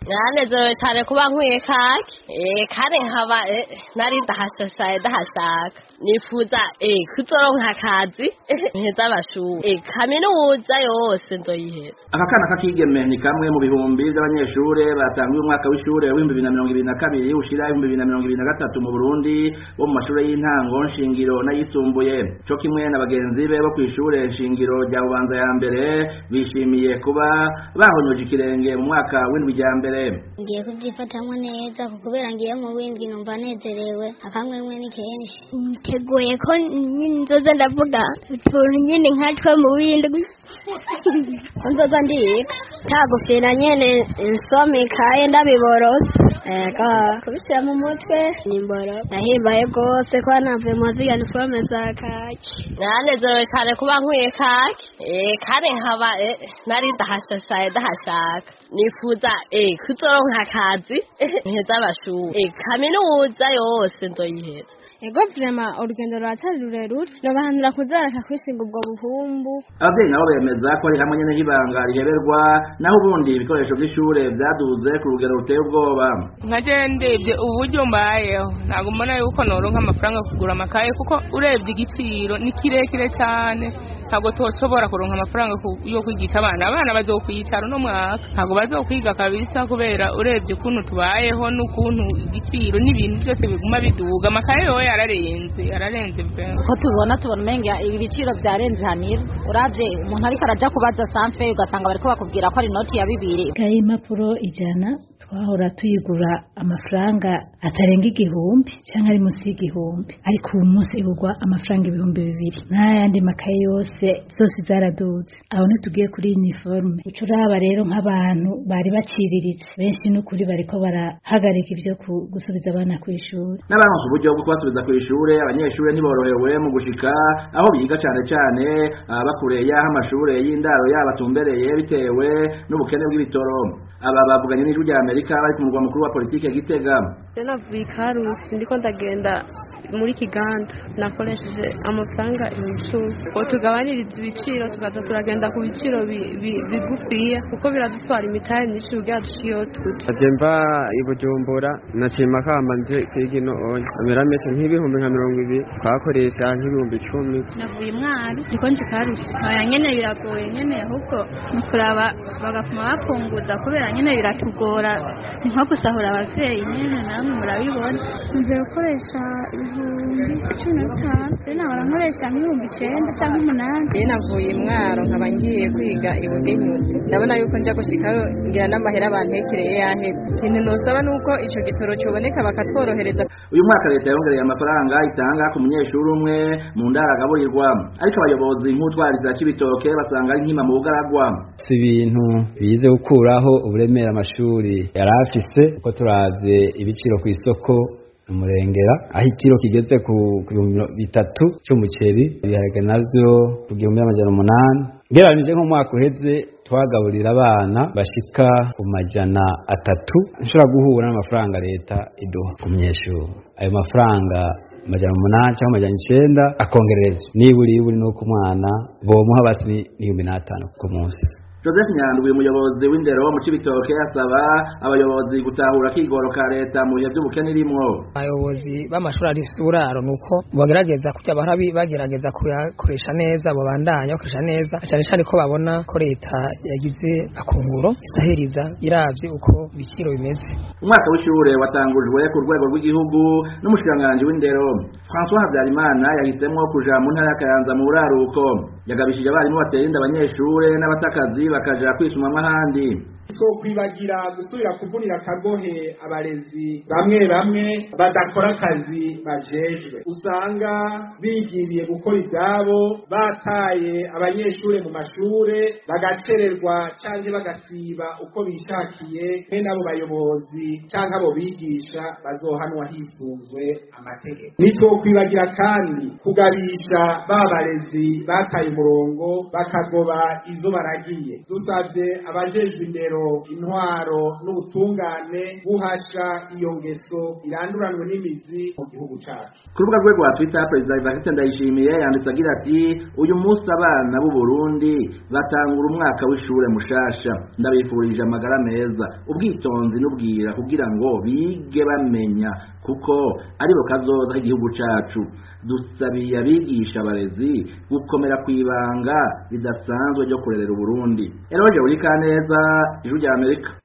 naranezerewe cyane kuba nkwiye kake eh kandi nkaba eh, nari ndahashashaye ndahashaka nifuza eh kuzoronka akazi mpeza amashuri eh kaminuza yose nzoyiheza aka kana k'akigeme ni kamwe mu bihumbi by'abanyeshure batanguye umwaka w'ishure w'ibihumbi bibiri na mirongo ibiri na kabiri ushira ibihumbi bibiri na mirongo ibiri na gatatu mu burundi bo mu mashure y'intango nshingiro n'ayisumbuye co kimwe na bagenzi be bo kw'ishure nshingiro rya bubanza ya mbere bishimiye kuba bahonyoje ikirenge mu mwaka w'indwi rya mbere ngiye kubyifatamwo neza kuko kubera ngiye mu windwi numva nezerewe akamwemwe ni kenshi niteguye ko nyine nzoza ndavuga utuntu nyine nkatwe mu windwi nzoza ndiga tagufira nyene nsoma ikaye ndabiborose ego kubishyira mu mutwe ni mboro ndahimbaye rwose ko navuye mu ziga niforome za kaki naranezerewe cyane kuba nkwiye kake eh kandi nkaba eh, nari ndahashashaye ndahashaka nifuza eh kuzoronka akazi mpeza amashuri eh kaminuza yose nzoyiheza ego vrema urugendo ruracyari rurerure nobahanura kuzareka kwishinga ubwo buhumbu ababyeyi nabo bemeza ko ari hamwe nyene nk'ibanga riheberwa naho ubundi ibikoresho vy'ishure vyaduze ku rugero ruteye ubwoba nkaje ndebye uburyo mbayeho ntabwo mbona yuko noronka amafaranga yo kugura amakaye kuko urebye igiciro ni kirekire cyane ntabwo toshobora kuronka amafaranga ku- yo kwigisha abana abana bazokwicara uno mwaka ntabwo bazokwiga kabisa kubera urebye ukuntu tubayeho n'ukuntu igiciro n'ibintu byose biguma biduga amakaye yowe yararenze yararenze pe uko tubona tubona umenga ibi biciro byarenze hanira urabye umuntu ariko araja kubaza sanfe ugasanga bariko bakubwira ko ari inoti ya bibiri ikaye y'impapuro ijana twahora tuyigura amafaranga atarenga igihumbi cyangwa ari munsi y'igihumbi ariko ubu munsi igurwa amafaranga ibihumbi bibiri n'ayandi makaye yose zose zaraduze aho ntitugiye kuri uniforme uca uraba rero nk'abantu bari baciriritse benshi n'ukuri bariko barahagarika ibyo ku- gusubiza abana ku ishuri n'abaronse uburyo bwo kubasubiza kw'ishure abanyeshure ntiborohewe mu gushika aho biga cane cane ababa kure y'aho amashure y'indaro yabo atumbereye bitewe n'ubukene bw'ibitoro aba bavuganye n'ijwi rya amerika bari ku murwa mukuru wa politike gitega rero navuye i karusi ndiko ndagenda muri kiganda nakoresheje amafaranga ibihumbi icumi ngo tugabanirize ibiciro tukaza turagenda ku biciro bi- bi- bigufiya kuko biradutwara imitahe myinshi kugira dushike iyo tuja aje mva i bujumbura nashima kamba nje kwiga ino onya amera mese nk'ibihumbi nka mirongo ibiri twakoresha nk'ibihumbi icumi navuye mwari ndiko nje karusi aya nyene biragoye nyene ahubwo ni kuraba bagapfuma bapunguza kubera nyene biratugora ni nko gusahura abavyeyi nyene namwe murabibona nze gukoresha ibihumbi cumi na bitanu rero nahora nkoresha nk'ibihumbi icenda cyangwa umunani rero navuye mwaro nkaba ngiye kwiga ibugenyuzi ndabona yuko nja gushikayo ngira n'amahera bantekereye yaheze ikintu nosaba nuko ico gitoro coboneka bakatworohereza uyu mwaka leta yongereye amafaranga itanga ku munyeshuri umwe mu ndaro agaburirwa ariko abayobozi nk'utwariza c'ibitoke basanga ari nkima mu bugaragwa si ibintu bize gukuraho uburemere amashuri yari afise uko turavye ibiciro ku isoko umurengera aho ikiro kigeze ku ku bihumbi bitatu cy'umuceri ibiharage navyo ku gihumbi n'amajana umunani ngereranije nk'umwaka uheze twagaburira abana bashika ku majana atatu nshobora guhura n'amafaranga leta iduha ku munyeshuri ayo mafaranga amajana umunani cyangwa amajana icenda akongererezwa niburi iburi nuko umwana bomuha basi n'ibihumbi n'atanu ku munsi joseph nyandwi umuyobozi w'indero mu cibitoke asaba abayobozi gutahura akigoro ka leta mu bihe vy'ubukene irimwo abayobozi b'amashuri afise uburaro nuko bagerageza kujya bahora bi- bagerageza kuyakoresha neza babandanya bakoresha neza cyane cyane ko babona ko leta yagize akunguro isahiriza iravye uko ibiciro bimeze umwaka w'ishure watangujwe ku rwego rw'igihugu n'umushikiranganji w'indero françois habyarimana yahisemwo kuja mu ntara ya kayanza mu buraruko yagabishije abarimu batera inda abanyeshure n'abatakazi bakaja kwisumamwo ahandi twokwibagira gusubira kuvunira akagohe abarezi bamwe bamwe badakora akazi bajejwe usanga bigiriye gukora ibyabo bataye abanyeshure mu mashure bagacererwa canke bagasiba uko bishakiye mwe n'abo bayobozi canke abo bigisha bazohanwa hisunzwe amategeko nitwokwibagira kandi kugabisha ba barezi bataye umurongo bakagoba izo baragiye dusavye abajejwe indero indero intwaro n'ubutungane guhasha iyo ngeso iranduranwe n'imizi mu gihugu cacu ku rubuga rwe rwa twitter perezida evariste ndayishimiye yanditse agira ati uyu munsi abana b'u burundi batangura umwaka w'ishure mushasha ndabifurije amagara meza ubwitonzi n'ubwira kugira ngo bige bamenya kuko aribo kazoza k'igihugu cacu dusabiye abigisha abarezi gukomera kw'ibanga ridasanzwe ryo kurerera uburundi eroje uri kaneza ijuru rya amerika